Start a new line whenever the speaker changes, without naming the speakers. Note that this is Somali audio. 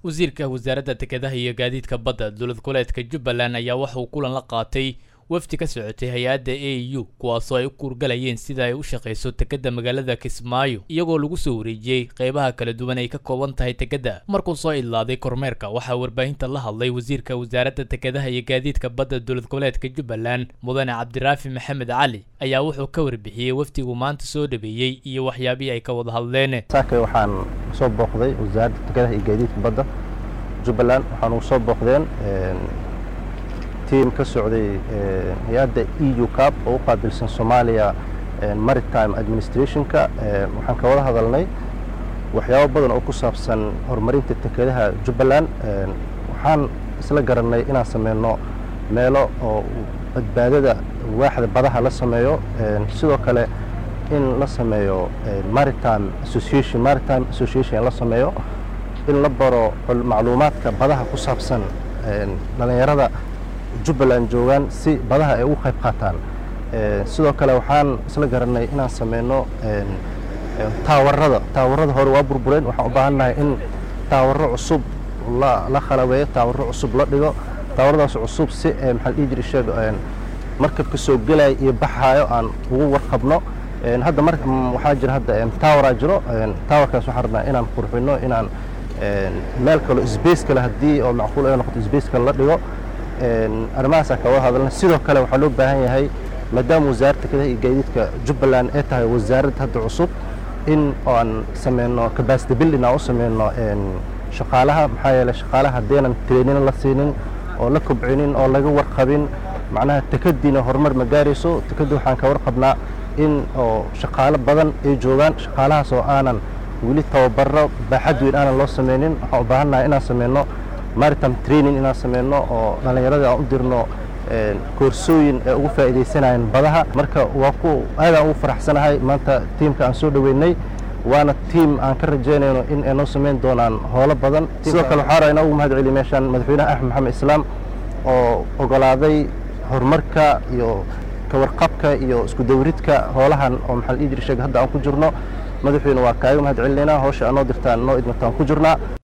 wasiirka wasaaradda dekedaha iyo gaadiidka badda dowlad goboleedka jubbaland ayaa waxauu kulan la qaatay wafdi ka socotay hay-adda a u kuwaasoo ay u kuurgalayeen sida ay u shaqayso dekedda magaalada kismaayo iyagoo lagu soo wareejiyey qeybaha kala duwan ay ka kooban tahay dekedda markuu soo idlaaday kormeerka waxaa warbaahinta la hadlay wasiirka wasaaradda dekedaha iyo gaadiidka badda dowlad goboleedka jubbaland mudane cabdiraafi maxamed cali ayaa wuxuu ka warbixiyey wafdigu maanta soo dhabeeyey iyo waxyaabihii ay ka wada hadleen
saakay waxaan soo booqday wasaaradda dekedaha iyo gaadiidka badda jubbaland waxaan ugu soo booqdeen tiim ka socday hay-adda e u cab oo u qaabilsan soomaaliya maritime administrationka waxaan ka wada hadalnay waxyaabo badan oo ku saabsan horumarinta dekedaha jubbaland waxaan isla garannay inaan sameyno meelo oo badbaadada waaxda badaha la sameeyo sidoo kale in la sameeyo maritime association maritime association la sameeyo in la baro macluumaadka badaha ku saabsan dhallinyarada jubbaland joogaan si badaha ay ugu qayb qaataan sidoo kale waxaan isla garannay inaan sameyno taawarada taawarada hore waa burbureen waxaan u baahannahay in taawaro cusub la khalabeeyo taawaro cusub la dhigo taawaradaas cusub si maxaa dhihi jira sheeg markabka soo gelaya iyo baxaayo aan ugu warqabno hadda mar waxaa jira hadda taawaraa jiro taawarkaas waxaan rabnaa inaan qurxino inaan meel kalo sbace kale haddii oo macquul ay noqoto sbace kale la dhigo arrimahaasaan ka wada hadalna sidoo kale waxaa loo baahan yahay maadaama wasaaradda dekedaha iyo gaadiidka jubbaland ay tahay wasaarad hadda cusub in aan sameyno capacity building aan u sameyno shaqaalaha maxaa yeeley shaqaalaha haddeenan training la siinin oo la kobcinin oo laga warqabin macnaha tekadiina horumar ma gaarayso tekaddi waxaan ka warqabnaa in oo shaqaalo badan ay joogaan shaqaalahaas oo aanan weli tababaro baaxad weyn aanan loo sameynin waxaan u baahannahay inaan sameyno maritime training inaan sameyno oo dhallinyarada aan u dirno koorsooyin ee ugu faa'iidaysanayeen badaha marka waa ku aadaan ugu faraxsanahay maanta tiimka aan soo dhoweynay waana tiim aan ka rajaynayno in ay noo samayn doonaan howlo badan sidoo kale waxaa rabaa inaan ugu mahad celiyo meeshaan madaxweynaha axmed maxamed islaam oo ogolaaday horumarka iyo kawarqabka iyo isku dawridka howlahan oo maxaa la dhihi jira sheeg hadda aan ku jirno madaxweyne waa kaaga mahad celinaynaa hawsha aan noo dirtaan noo idmataan ku jirnaa